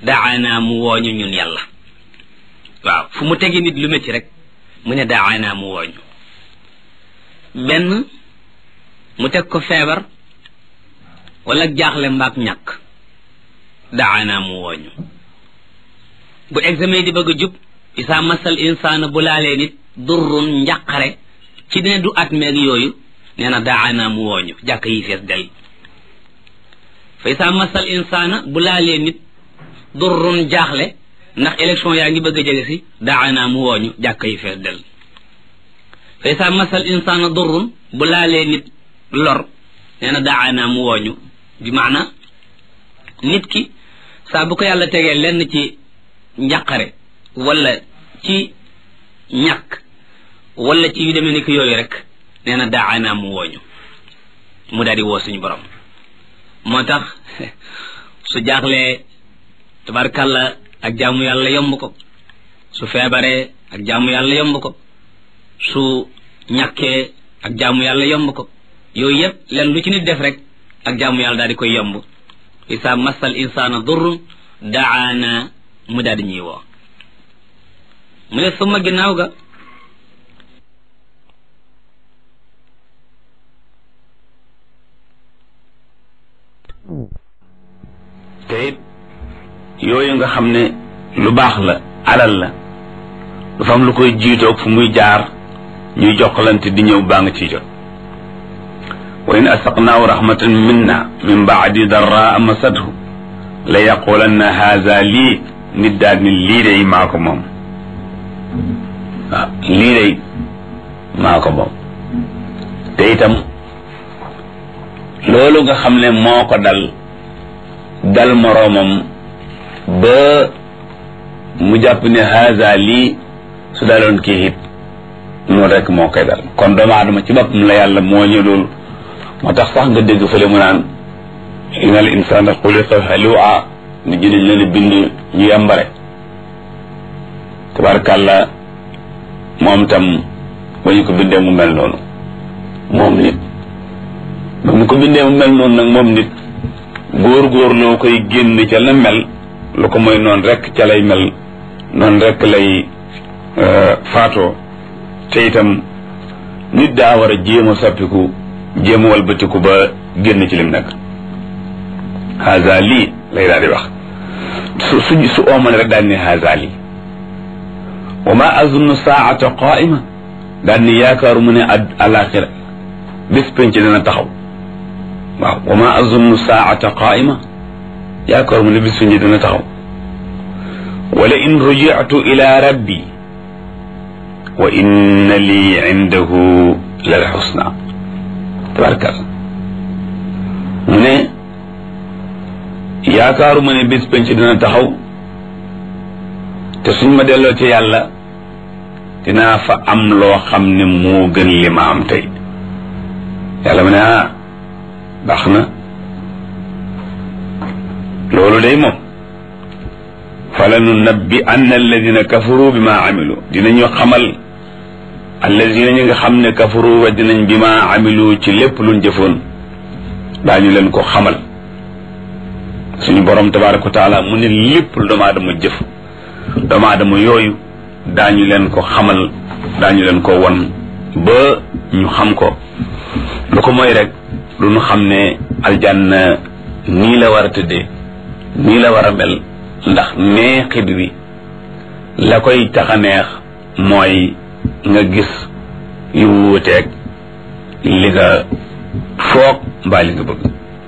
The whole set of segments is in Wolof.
daana mu wooñu ñun yàlla waaw fu mu tegi nit lu métti rek mu ne daana mu wooñu benn mu teg ko feebar wala jaaxle mbaak ñàkk daana mu wooñu bu examen di bëgg a jub isaa masal insaana bu laalee nit durrun njàqare ci dina du at meeg yooyu nee na daana mu wooñu jàkk yi fees del fa isaa masal insaana bu laalee nit durrun jaaxle ndax élection yaa ngi bëgg a jege si daana mu wooñu jàkk yi fees del fa isaa masal insaana durrun bu laalee nit lor nee na daana mu wooñu bi maana nit ki saa bu ko yàlla tegee lenn ci njàqare wala ci ñàkk wala ci yu demee ni ki yooyu rek nee na daana mu wooñu mu daal di woo suñu borom moo tax su jaaxlee tabarkàlla ak jaamu yàlla yomb ko su feebaree ak jaamu yàlla yomb ko su ñàkkee ak jaamu yàlla yomb ko yooyu yëpp len lu ci nit def rek ak jaamu yàlla daal di koy yomb isa masal insaana durrun daana mu daal di ñuy woo mu ne suma ginnaaw ga te it yooyu nga xam ne lu baax la alal la du fa am lu koy jiitoog fu muy jaar ñuy jokkalante di ñëw baa nga ciy jot wa in asaqnaahu rahmatan minna min baadi darraa masadhu la yaqulanna haza lii nit daal ni lii day maa ko moom waaw lii day maa ko moom te itam loolu nga xam ne moo ko dal dal moroomam ba mu jàpp ne haza lii su daloon kii it noonu rek moo koy dal kon doomu aadama ci boppam la yàlla moo ñu loolu moo tax sax nga dégg fële mu naan inna al insana xuliqa halua ni jëliñ leen bind ñu yambare tabarkàlla moom tam ba ñu ko bindee mu mel noonu moom nit ba mu ko bindee mu mel noonu nag moom nit góor-góor loo koy génn ca la mel lu ko mooy noonu rek ca lay mel noonu rek lay faatoo te itam nit daa war a jéem a soppiku jéem a walbatiku ba génn ci lim nekk haza lii lay daal di wax su su su ooman rek daal ni haza lii wa ma azunnu saata qaima daal ni yaakaaru mu ne alaxira bés penc dana taxaw waaw wa ma azunnu saata qaima yaakaaru mu ne bés penc dana taxaw wala in rujitu ila rabbi wa inna lii indahu lal xusna tabarkal mu ne yaakaaru ma ne bés penc dina taxaw te suñ ma delloo ci yàlla dinaa fa am loo xam ne moo gën li ma am tey yàlla mu ne ah baax na loolu day moom fala nu nabbi anna alladina kafaru bi ma amilu dinañu xamal alladina ñi nga xam ne kafaru wa dinañ bi ma amilu ci lépp luñ jëfoon daañu leen ko xamal suñu borom tabaraka wa taala mu ne lépp lu doomu aadama jëf doomu aadama yooyu daañu leen ko xamal daañu leen ko won ba ñu xam ko lu ko mooy rek lu ñu xam ne aljanna nii la war a tëddee nii la war a mel ndax neexit wi la koy tax a neex mooy nga gis yu wuuteeg li nga foog mbaa li nga bëgg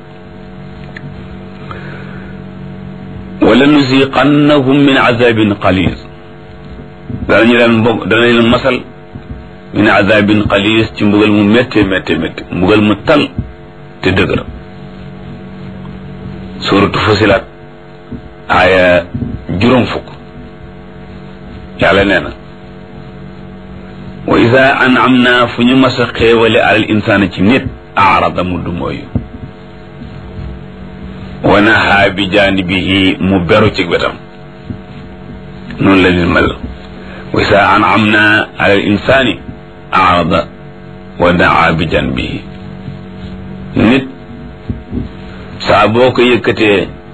wala nusiqannahum min azabin qalil danañu leen mbog danañ leen masal min azabin qalil ci mbugal mu métte métte métte mbugal mu tal te dëgër suratu fusilat aaya juróom fukk yàlla nee na wa ida an'amna fu ñu mas a xéewale alal insaana ci nit aarada mu du mooyu wa nahaa bi jaanibihi mu beru ci wetam noonu la nit mel wa ida an'amna alal insaani aarada wa naa bi janbihi nit saa boo ko yëkkatee